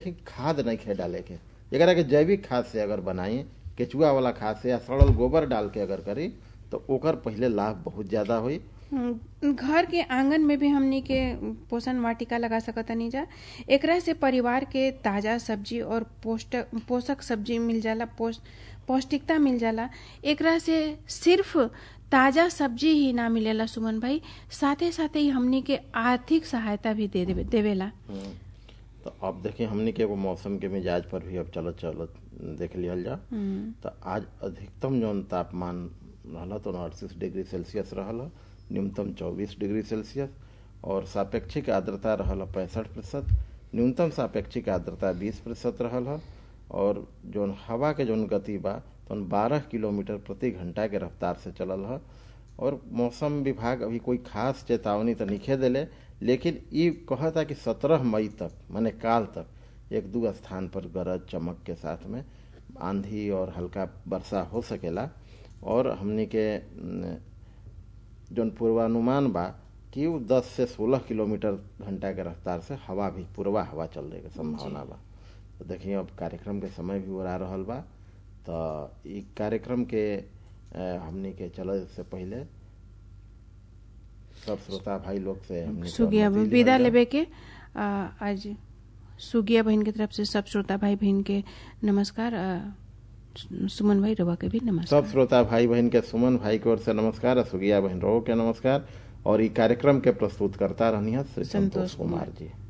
ठीक खाद नहीं खे डाले के एकरा के जैविक खाद से अगर बनाई केचुआ वाला खाद से या सड़ल गोबर डाल के अगर करी तो ओकर पहिले लाभ बहुत ज्यादा होई हम्म, घर के आंगन में भी हमनी के पोषण वाटिका लगा सकतनी जा एकरा से परिवार के ताजा सब्जी और पोष्टक पोषक सब्जी मिल जाला पोष पौष्टिकता मिल जाला एकरा से सिर्फ ताजा सब्जी ही ना मिलेला सुमन भाई साथे साथे ही हमनी के आर्थिक सहायता भी दे देवे देवेला हम्म। तो अब देखिए हमने के एगो मौसम के मिजाज पर भी अब चलत चलत देख लिहल जा हम्म, तो आज अधिकतम जौन तापमान रहल तो अड़तीस डिग्री सेल्सियस रहल न्यूनतम चौबीस डिग्री सेल्सियस और सापेक्षिक आर्द्रता रहल पैंसठ प्रतिशत न्यूनतम सापेक्षिक आर्द्रता बीस प्रतिशत रहल ह और जौन हवा के जौन गति बा तौन बारह किलोमीटर प्रति घंटा के रफ्तार से चलल ह और मौसम विभाग अभी कोई खास चेतावनी तो निखे देले लेकिन ई कहता कि सत्रह मई तक माने काल तक एक दू स्थान पर गरज चमक के साथ में आंधी और हल्का वर्षा हो सकेला और हमनी के न, जौन पूर्वानुमान बा कि उ 10 से 16 किलोमीटर घंटा के रफ्तार से हवा भी पूर्वा हवा चल के संभावना बा तो देखिए अब कार्यक्रम के समय भी ओरा रहल बा तो ई कार्यक्रम के अ, हमनी के चले से पहले सब श्रोता भाई लोग से हमनी के सुगिया अनुमति विदा लिहल जा। लेबे के आ, आज सुगिया बहन के तरफ से सब श्रोता भाई बहन के नमस्कार आ, सु- सुमन भाई रवा के भी नमस्कार सब श्रोता भाई बहन के सुमन भाई की ओर से नमस्कार और सुगिया बहन रो के नमस्कार और ई कार्यक्रम के प्रस्तुत करता रहनी है श्री संतोष संतोष कुमार जी